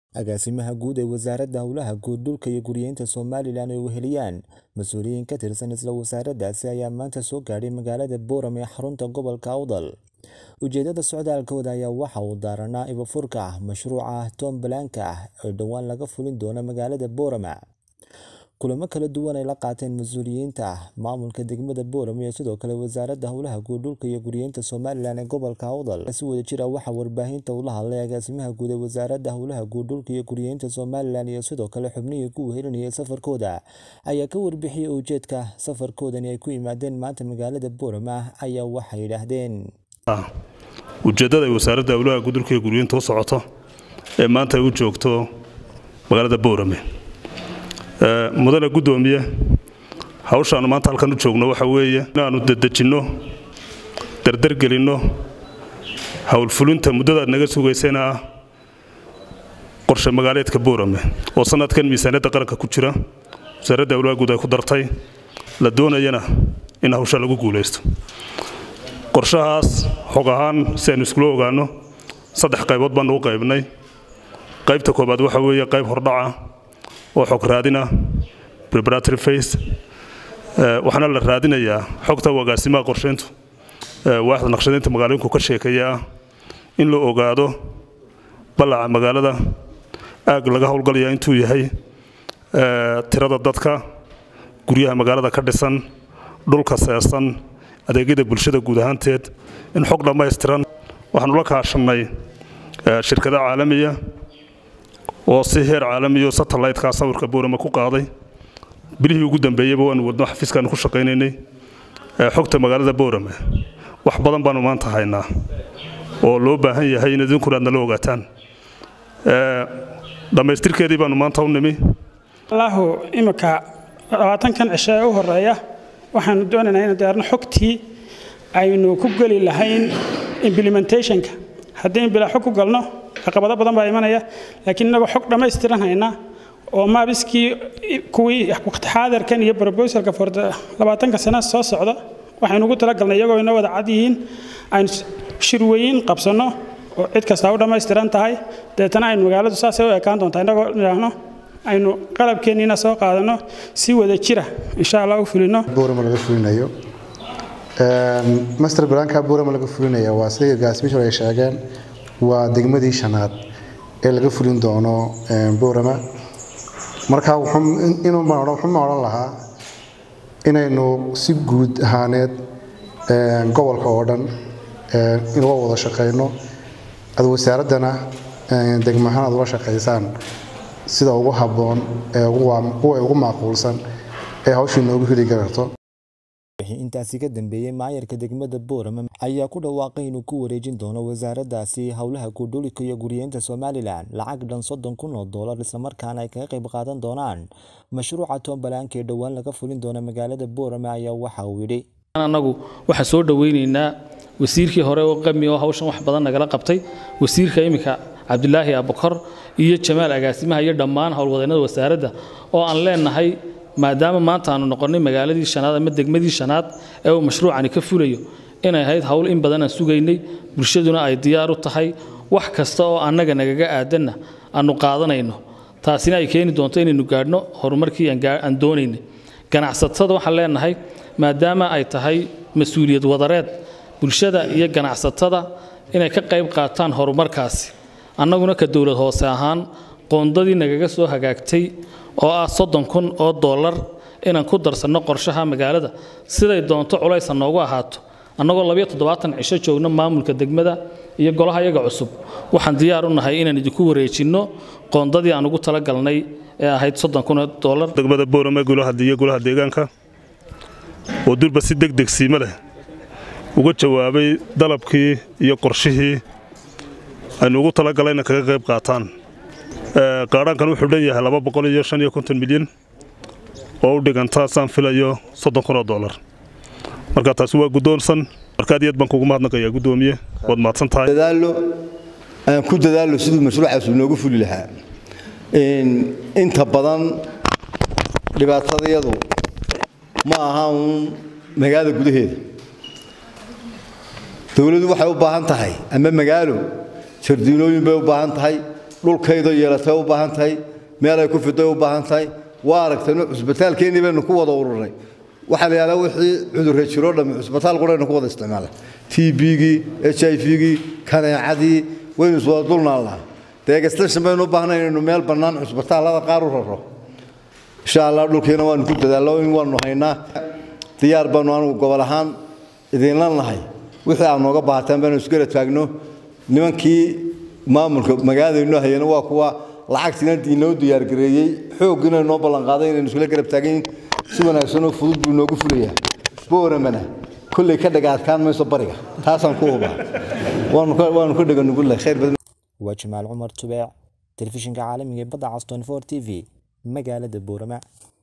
agaasimaha guud ee wasaaradda howlaha guud dhulka iyo guryeynta somalilan ay weheliyaan mas-uuliyiin ka tirsan isla wasaaraddaasi ayaa maanta soo gaadhay magaalada booram ee xarunta gobolka awdal ujeedada socdaalkooda ayaa waxa uu daaranaa ibafurka ah mashruuca toombalanka ah ee dhowaan laga fulin doono magaalada boorama kulamo kala duwan ay la qaateen mas-uuliyiinta ah maamulka degmada booram iyo sidoo kale wasaaradda howlaha guud dhulka iyo guryeynta somalilan ee gobolka awdal si wada jir ah waxaa warbaahinta ula hadlay agaasimaha guud ee wasaaradda howlaha guud dhulka iyo guryeynta somalilan iyo sidoo kale xubnihii ku wehelinayay safarkooda ayaa ka warbixiyey ujeedka safarkoodani ay ku yimaadeen maanta magaalada boorama ayaa waxay yidhaahdeen ujeeddada ay wasaaradda howlaha guud dhulka iyo guryeynta u socoto ee maanta ay u joogto magaalada boorame mudane guddoomiye hawshaannu maanta halkan u joogno waxa weeye inaannu dedejinno dardargelinno howlfulinta muddadaad naga sugaysayna ah qorshe magaaleedka boorame oo sannadkan miisaaniyadda qaranka ku jira wasaaradda howlaha guud ay ku dartay la doonayana in hawsha lagu guulaysto qorshahaas xog ahaan si aynu iskula ogaanno saddex qaybood baannu u qaybnay qaybta koobaad waxa weeye qayb hordhaca oo xog raadina preparatory face waxaana la raadinayaa xogta agaasimaha qorsheyntu waaxda naqshadaynta magaalooyinku ka sheekeeya ah in la ogaado ballaca magaalada aag laga howlgalaya intuu yahay tirada dadka guryaha magaalada ka dhisan dhulka seesan adeegyada bulshada guud ahaanteed in xog dhammaystiran waxaanu la kaashannay shirkada caalamiya oo si heer caalamiyo satelliteka sawirka boorama ku qaaday bilihii ugu dambeeyeyba waanu wadno xafiiskaanu ku shaqaynaynay xogta magaalada boorame wax badan baanu maanta haynaa oo loo baahan yahay in idinkuna aad nala ogaataan dhammaystirkeedii baanu maanta u nimi allahu imika labaatankan cisho ee u horeeya waxaanu doonaynaa inaan diyaarno xogtii aynu ku geli lahayn implementationka haddii in bilaa xog ku galno caqabado badan baa imanaya laakiin innagoo xog dhammaystiran hayna oo maabiskii kuwii xaadarkan iyo brobosalka for labaatanka sana soo socda waxaynu ugu talagalnay iyagoo ina wada cad yihiin aynu shirweyin qabsanno oo cid kastaa u dhammaystiran tahay deetana aynu magaaladu saasay u ekaan doontaa innagoo idhaahno aynu qalabkeenniina soo qaadanno si wada jira insha allah u fulino boorama laga fulinayo master blanka boorama laga fulinaya waa sida gaasmishor ay sheegeen waa degmadii shanaad ee laga fulin doono boorama marka wuxuuma odhan lahaa inaynu si guud ahaaneed gobolka oo dhan inuga wada shaqayno ad wasaaraddana degmahaan aad ula shaqaysaan sida ugu habboon ee ugu macquulsan ee hawshii noogu heli karto intaasi ka dambeeyey maayarka degmada boorama ayaa ku dhawaaqay inuu ku wareejin doono wasaaraddaasi howlaha guudhulika iyo guryeynta somalilan lacag dhan soddon kun oo doolar islamarkaana ay kaga qayb qaadan doonaan mashruuca toombalanka ee dhowaan laga fulin doono magaalada boorama ayaa waxa uu yidhi annagu waxaan soo dhoweynaynaa wasiirkii hore oo qami oo hawshan wax badan nagala qabtay wasiirka iminka cabdilaahi abukor iyo jamaal agaasimaha iyo dhammaan howlwadeennada wasaaradda oo aan leenahay maadaama maanta aanu noqonnay magaaladii shanaad ama degmadii shanaad ee uu mashruucani ka fulayo inay ahayd howl in badan aan sugaynay bulshaduna ay diyaar u tahay wax kasta oo annaga nagaga aadanna aanu qaadanayno taasina ay keeni doonto inaynu gaadhno horumarkii aan doonaynay ganacsatada waxaan leenahay maadaama ay tahay mas-uuliyad wadareed bulshada iyo ganacsatada inay ka qayb qaataan horumarkaasi annaguna ka dowlad hoose ahaan qoondadii nagaga soo hagaagtay oo ah soddon kun oo dollar inaan ku darsanno qorshaha magaalada siday doonto culaysa noogu ahaato annagoo labiyo toddobaatan cisho joogno maamulka degmada iyo golaha yaga cusub waxaan diyaar u nahay inaan idinku wareejinno qoondadii aan ugu talagalnay ee ahayd soddon kun oo dollar degmada boorame iyo golaha deegaanka oo durba si deg deg siimo leh uga jawaabay dalabkii iyo qorshihii aynu ugu talagalayna kaga qayb qaataan qaadhaankan wuxuu dhan yahay laba boqol iyo shan iyo konton milyan oo u dhiganta saan filayo soddon kun oo dollar marka taasi waa guddoonsan markaad iyo aad baan kugu mahadnaqayaa guddoomiye waad mahadsan tahay dadaallo aan ku dadaallo siduu mashruucaas noogu fuli lahaa inta badan dhibaatadayadu ma aha uun magaalada gudaheeda dowladdu waxay u baahan tahay ama magaalo jardiinooyin bay u baahan tahay dhulkaydo yeelatay u baahan tahay meel ay ku fiday u baahan tahay waa aragtayno cusbitaalkeennii baynu ku wada ururnay waxaa la yidhahdaa wixii cudurre jiroo dhammi cusbitaal quraynu ku wada isticmaala t b-gii h i v-gii kaneecadii waynu iswada dulnaan lahaa dee extension baynu u baahnay inaynu meel bannaan cusbitaallada qaar u raro insha allah dhulkiina waanu ku dadaallo in waanu haynaa diyaar baanu anugu gobol ahaan idinla nahay wixii aad nooga baahataan baanu isgara taagno nimankii maamulka magaalada inoo hayana waa kuwa lacagtiina inoo diyaargareeyey xooggiina inoo ballanqaaday inaynu isla garab taaganyihin si wanaagsanoo fudud buu inoogu fulayaa booramana kolley ka dhaga adkaan mayso bariga taasaan ku hubaa waanu ka dhaga nugullahay khayr badan waa jamaal cumar tubeec telefishinka caalamiga ee badda cas 24 t v magaalada boorama